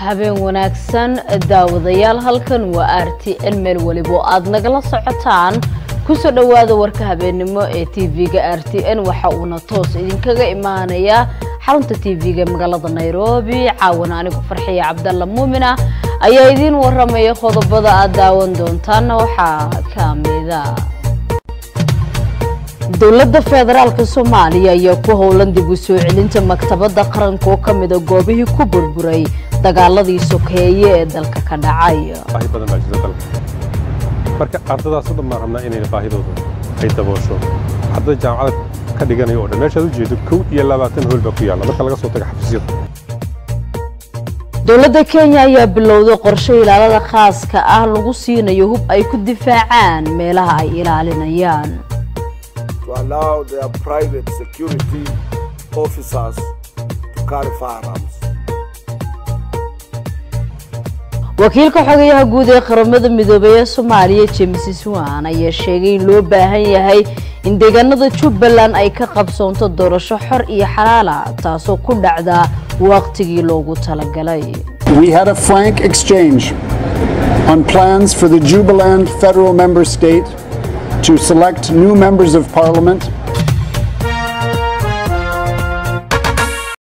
habeen wanaagsan daawadayaal halkan waa r t n meel weliba oo aad nagala socotaan kusoo dhowaada warka habeennimo ee tv-ga r t n waxa uuna toos idinkaga imaanayaa xarunta tv-ga magaalada nairobi caawana anigu farxiya cabdalla muumina ayaa idiin waramaya qodobada aad daawan doontaana waxaa ka mida dowladda federaalka soomaaliya ayaa ku howlan dib u soo celinta maktabadda qaranka oo ka mida goobihii ku burburay dagaaladii sokeeye ee dalka ka dhacay baahi badan baa jirta dalka marka ardadaas o dhan baan rabnaa inayna baahidooda ay daboosho ardada jaamacada ka dhiganayo o dhan meeshaad ujeedo kow iyo labaatan hool baa ku yaalla marka laga soo taga xafiisyada dowladda kenya ayaa bilowday qorshe ilaalada khaaska ah lagu siinayo hub ay ku difaacaan meelaha ay ilaalinayaan to allow their private security officers to carry firearms. wakiilka xogayaha guud ee qaramada midoobay ee soomaaliya james swan ayaa sheegay in loo baahan yahay in deegaanada jubbaland ay ka qabsoonto doorasho xor iyo xalaala taasoo ku dhacda waqtigii loogu talagalay We had a frank exchange on plans for the Jubaland federal member state to select new members of parliament